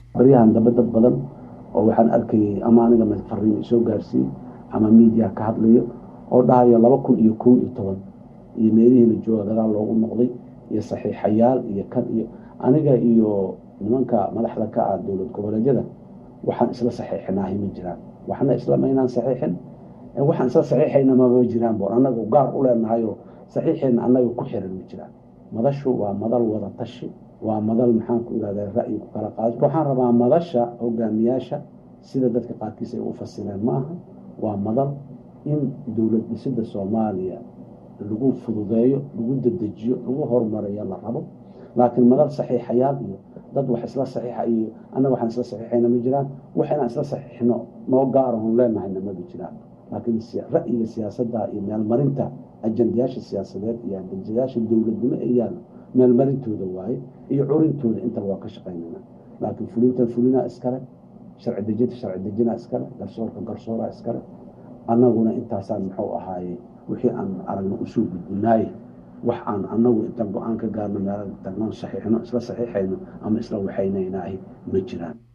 baryahan dambe dad badan oo waxaan arkayay ama aniga fariin soo gaarsiiyey ama miidiya ka hadlayo oo dhahayo laba kun iyo kow iyo toban iyo meelihiina jooga gadaal loogu noqday iyo saxiixayaal iyo kan iyo aniga iyo nimanka madaxda ka ah dowlad goboleedyada waxaan isla saxiixinaahi ma jiraan waxna isla maynaan saxiixin waxaan isla saxiixayna mama jiraan boon annaga gaar u leenahayoo saxiixeenna annaga ku xiran ma jiraan madashu waa madal wada tashi waa madal maxaan ku irahdaa ra'yi ku kala qaado waxaan rabaa madasha hogaamiyaasha sida dadka qaarkiis ay u fasireen ma aha waa madal in dowlad dhisida soomaaliya lagu fududeeyo lagu dedejiyo lagu horumariyo la rabo laakiin madal saxiixayaal iyo dad wax isla saxiixa iyo annaga waxaan isla saxiixayna ma jiraan wax inaan isla saxiixno noo gaarahon leenahayna maba jiraan laakiin ra'yiga siyaasadda iyo meelmarinta ajandayaasha siyaasadeed iyo ajandayaasha dowladnimo ee yaalo meelmarintooda waaye iyo curintooda intaba waa ka shaqaynana laakiin fulintan fulinaa iskale sharci dejinta sharci dejinaa iskale garsoorka garsooraa iskale annaguna intaasaan muxuu ahaaye wixii aan aragno usoo gudbinaaye wax aan annagu intaan go-aan ka gaarno meel tagnoon saxiixno isla saxiixayno ama isla waxaynaynaahi ma jiraan